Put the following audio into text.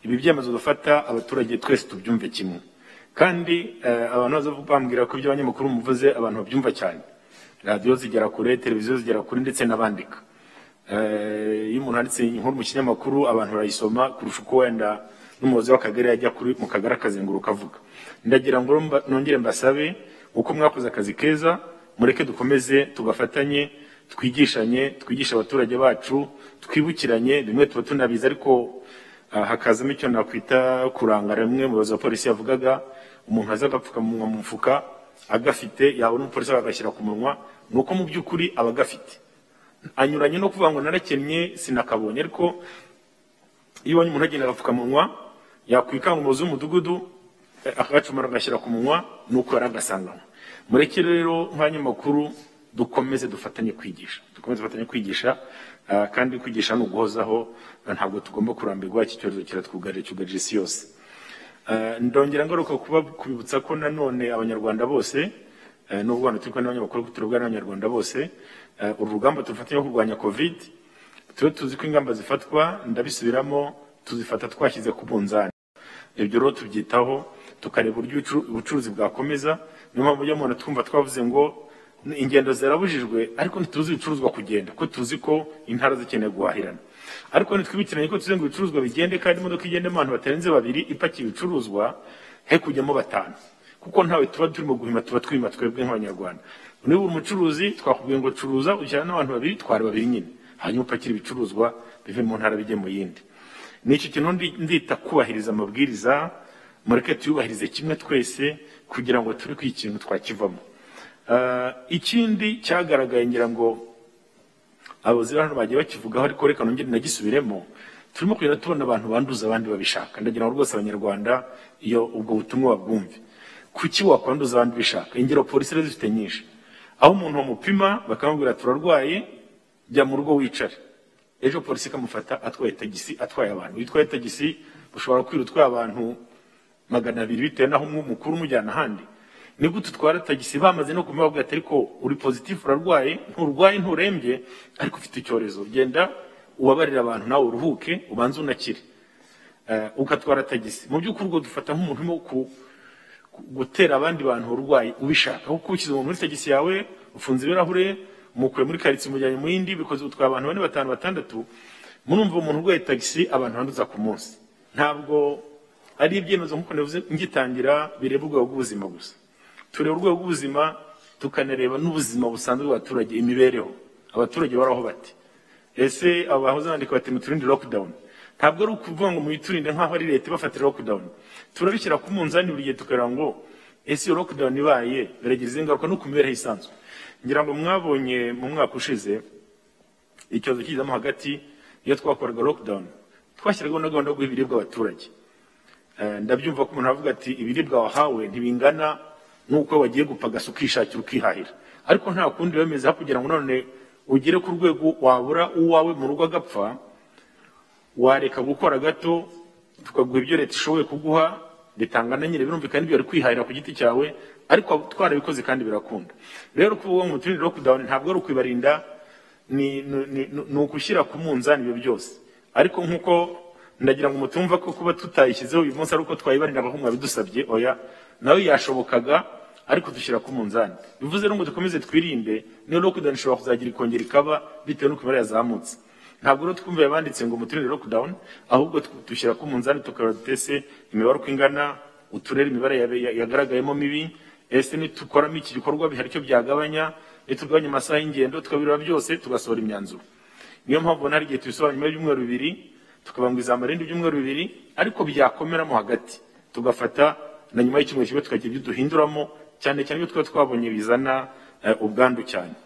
ibi byemezo dufata abaturage twese tubyumve kimwe kandi abantu bambwira ko ibyo abanyamakuru muvuze abantu babyumva cyane radiyo zigera kure televiziyo zigera kure ndetse n'abandika iyo umuntu yanditse inkuru mu kinyamakuru abantu barayisoma kurusha uko wenda n'umuyobozi w'akagari yajya kuri mu kagari akazenguruka avuga ndagira ngo nongere mbasabe uko mwakoze akazi keza mureke dukomeze tugafatanye twigishanye twigishe abaturage bacu twibukiranye bimwe tuba tunabizi ariko hakazamo icyo nakwita kurangara bimwe mu bayobozi ba polisi yavugaga umuntu aza agapfukamunwa mu mufuka agafite yabona umupolisi akagashyira ku munwa ni uko mu by'ukuri aba agafite anyuranye no kuvuga ngo narakennye sinakabonye ariko iyo ubonye umuntu agenda agapfukamunwa yakwikanga umuyobozi w'umudugudu akagacumura agashyira ku munwa ni uko yari agasanganwa mureke rero nk'abanyamakuru dukomeze dufatanye kwigisha dukomeze dufatanye kwigisha kandi kwigisha ni uguhozaho ntabwo tugomba kurambirwa iki cyorezo kiratwugarije cyugarije isi yose ndongera ngaruka kuba kubibutsa ko nanone abanyarwanda bose n'ubwo abantu turi kumwe n'abanyamakuru turabwa n'abanyarwanda bose uru rugamba turufate rwo kurwanya kovide tube tuzi ko ingamba zifatwa ndabisubiramo tuzifata twashyize ku munzani ibyo rero tubyitaho tukareba uburyo ubucuruzi bwakomeza niyo mpamvu ujya mubona twumva twavuze ngo ingendo zirabujijwe ariko ntituzi ibicuruzwa kugenda kuko tuzi ko intara zikeneye guhahirana ariko ntitwibukiranye ko tuzi ngo ibicuruzwa bigende kandi imodoka igende abantu batarenze babiri ipakiye ibicuruzwa he kujyamo batanu kuko ntawe tuba turimo guhima tuba twima twebwe nk'abanyarwanda niba uri umucuruzi twakubwiye ngo curuza ujyana n'abantu babiri twari babiri nyine hanyuma upakira ibicuruzwa bive mu ntara bijye mu yindi ni iki kintu ndita kubahiriza amabwiriza mureke tuyubahirize kimwe twese kugira ngo turi ku ikintu twakivamo ikindi cyagaragaye ngira ngo abayobozi hano bagiye bakivugaho ariko reka nongere nagisubiremo turimo kugenda tubona abantu banduza abandi babishaka ndagira ngo rwose abanyarwanda iyo ubwo butumwa babwumve kuki wakwanduza abandi ubishaka ingero polisi rero zifite nyinshi aho umuntu bamupima bakamubwira turarwaye jya mu rugo wicare ejo polisi ikamufata atwaye tagisi atwaye abantu iyo utwaye tagisi ushobora kwira utwaye abantu magana abiri bitewe n'aho umwe mukuru umujyana ahandi nibwo tutwara tagisi bamaze no kumubabwira ati ariko uri pozitifu urarwaye nturwaye nturembye ariko ufite icyorezo genda ubabarire abantu nawe uruhuke ubanze unakire ugatwara tagisi mu by'ukuri ubwo dufata nk'umuntu urimo gutera abandi bantu uburwayi ubishaka kuko ushyize umuntu muri tagisi yawe ufunze ibirahure umukuye muri karitsiye umujyanye mu yindi bikoze utwaye abantu bane batanu batandatu murumva umuntu urwaye tagisi abantu banduza ku munsi ntabwo ari ibyemezo nk'uko navuze ngitangira bireba urwego rw'ubuzima gusa tureba urwego rw'ubuzima tukanareba n'ubuzima busanzwe bw'abaturage imibereho abaturage baraho bati ese abahoze bandika bati muturinde lockdown ntabwo ari ukuvuga ngo muyiturinde nk'aho ari leta ibafatira lockdown turabishyira ku munzani buri gihe tukareba ngo ese iyo lockdown ibaye biragira izihe ngaruka no ku mibereho isanzwe ngira ngo mwabonye mu mwaka ushize icyorezo kigezemo hagati iyo twakoraga lockdown twashyiragaho na gahunda yo guha ibiribwa abaturage ndabyumva ko umuntu avuga ati ibiribwa wahawe ntibingana nuko wagiye gupagasa ukishakira ukihahira ariko nta kundi bemeza kugira ngo none ugere ku rwego wabura uwawe mu rugo agapfa wareka gukora gato tukaguha ibyo leta ishoboye kuguha bitanga na nyine birumvikana ibyo kwihahira ku giti cyawe ariko twarabikoze kandi birakunda rero kuvuga ngo muturinde lockdown ntabwo ari ukwibarinda ni ugushyira ku munzani ibyo byose ariko nk'uko ndagira ngo mutumva ko kuba tutayishyizeho uyu munsi ari uko twayibarindiraga ko mwabidusabye oya nawe yashobokaga ariko dushyira ku munzani bivuze rero ngo dukomeze twirinde niyo lockdown ishobora kuzagira ikongera ikaba bitewe n'uko imibare yazamutse ntabwo rero twumviye banditse ngo muturinde lockdown ahubwo dushyira ku munzani tukareba dutese imibare uko ingana uturere imibare yagaragayemo mibi ese nitukoramo iki gikorwa bihari icyo byagabanya nitugabanya amasaha y'ingendo tukabireba byose tugasohora imyanzuro niyo mpamvu hari igihe tubisobanura nyuma y'ibyumweru bibiri tukabanguza amarindi ibyumweru bibiri ariko byakomeramo hagati tugafata na nyuma y'icyumweru kimwe tukagira ibyo duhinduramo cyane cyane ibyo twaba twabonye bizana ubwandu cyane